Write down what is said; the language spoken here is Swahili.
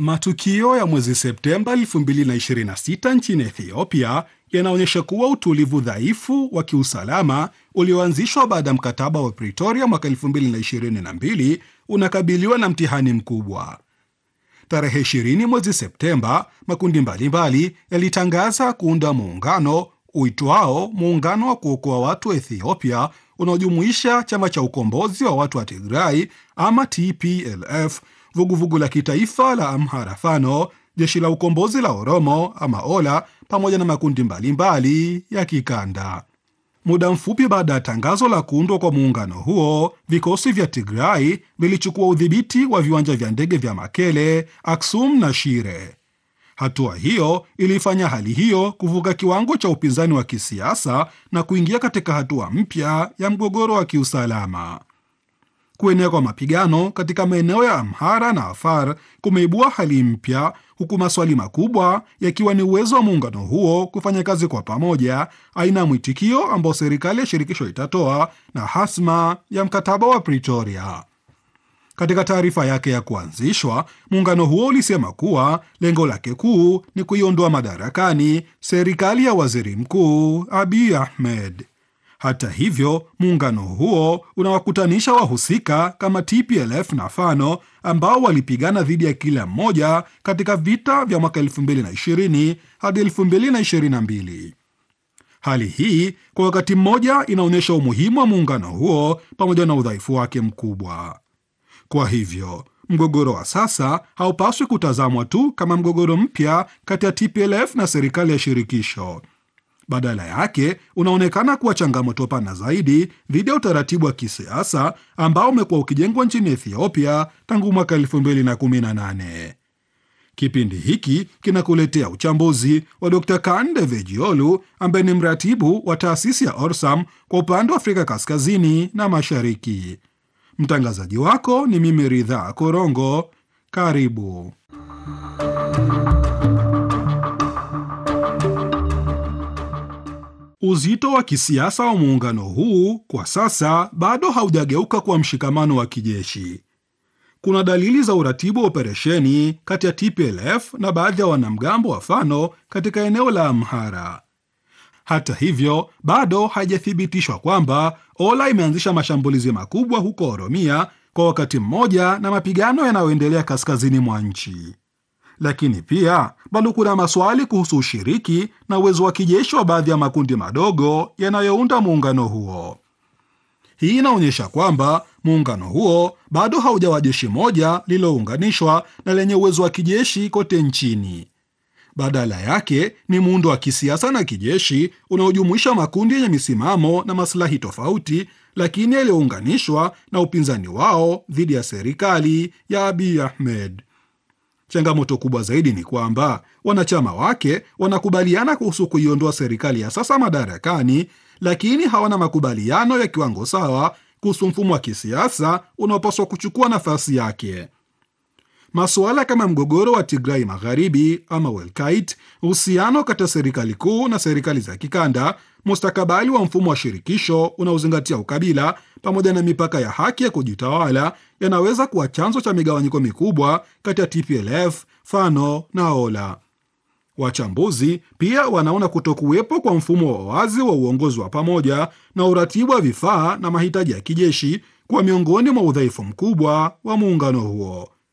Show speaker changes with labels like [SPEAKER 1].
[SPEAKER 1] Matukio ya mwezi Septemba 2026 nchini Ethiopia yanaonyesha kuwa utulivu dhaifu wa kiusalama ulioanzishwa baada ya mkataba wa Pretoria mwaka 2022 unakabiliwa na mtihani mkubwa. Tarehe 20 mwezi Septemba, makundi mbalimbali yalitangaza kuunda muungano uitwao Muungano wa Kuokoa Watu wa Ethiopia, unaojumuisha chama cha ukombozi wa watu wa Tigray ama TPLF, vuguvugu la kitaifa la Amhara Fano, jeshi la ukombozi la Oromo ama Ola, pamoja na makundi mbalimbali ya kikanda. Muda mfupi baada ya tangazo la kuundwa kwa muungano huo, vikosi vya Tigray vilichukua udhibiti wa viwanja vya ndege vya Makele, Aksum na Shire. Hatua hiyo ilifanya hali hiyo kuvuka kiwango cha upinzani wa kisiasa na kuingia katika hatua mpya ya mgogoro wa kiusalama. Kuenea kwa mapigano katika maeneo ya Amhara na Afar kumeibua hali mpya, huku maswali makubwa yakiwa ni uwezo wa muungano huo kufanya kazi kwa pamoja, aina ya mwitikio ambao serikali ya shirikisho itatoa na hasma ya mkataba wa Pretoria. Katika taarifa yake ya kuanzishwa, muungano huo ulisema kuwa lengo lake kuu ni kuiondoa madarakani serikali ya waziri mkuu Abiy Ahmed. Hata hivyo, muungano huo unawakutanisha wahusika kama TPLF na Fano ambao walipigana dhidi ya kila mmoja katika vita vya mwaka 2020 hadi 2022. Hali hii kwa wakati mmoja inaonyesha umuhimu wa muungano huo pamoja na udhaifu wake mkubwa. Kwa hivyo mgogoro wa sasa haupaswi kutazamwa tu kama mgogoro mpya kati ya TPLF na serikali ya shirikisho. Badala yake unaonekana kuwa changamoto pana zaidi dhidi ya utaratibu wa kisiasa ambao umekuwa ukijengwa nchini Ethiopia tangu mwaka 2018. Kipindi hiki kinakuletea uchambuzi wa Dr. Kande Vejiolu ambaye ni mratibu wa taasisi ya Orsam kwa upande wa Afrika Kaskazini na Mashariki. Mtangazaji wako ni mimi Ridhaa Korongo. Karibu. Uzito wa kisiasa wa muungano huu kwa sasa bado haujageuka kuwa mshikamano wa kijeshi. Kuna dalili za uratibu wa operesheni kati ya TPLF na baadhi ya wanamgambo wa Fano katika eneo la Amhara. Hata hivyo, bado haijathibitishwa kwamba Ola imeanzisha mashambulizi makubwa huko Oromia kwa wakati mmoja na mapigano yanayoendelea kaskazini mwa nchi. Lakini pia bado kuna maswali kuhusu ushiriki na uwezo wa kijeshi wa baadhi ya makundi madogo yanayounda muungano huo. Hii inaonyesha kwamba muungano huo bado haujawa jeshi moja lililounganishwa na lenye uwezo wa kijeshi kote nchini. Badala yake ni muundo wa kisiasa na kijeshi unaojumuisha makundi yenye misimamo na maslahi tofauti, lakini yaliyounganishwa na upinzani wao dhidi ya serikali ya Abiy Ahmed. Changamoto kubwa zaidi ni kwamba wanachama wake wanakubaliana kuhusu kuiondoa serikali ya sasa madarakani, lakini hawana makubaliano ya kiwango sawa kuhusu mfumo wa kisiasa unaopaswa kuchukua nafasi yake. Masuala kama mgogoro wa Tigrai Magharibi ama Welkait, uhusiano kati ya serikali kuu na serikali za kikanda, mustakabali wa mfumo wa shirikisho unaozingatia ukabila, pamoja na mipaka ya haki ya kujitawala yanaweza kuwa chanzo cha migawanyiko mikubwa kati ya TPLF, Fano na Ola. Wachambuzi pia wanaona kutokuwepo kwa mfumo wa wazi wa uongozi wa pamoja na uratibu wa vifaa na mahitaji ya kijeshi kuwa miongoni mwa udhaifu mkubwa wa muungano huo.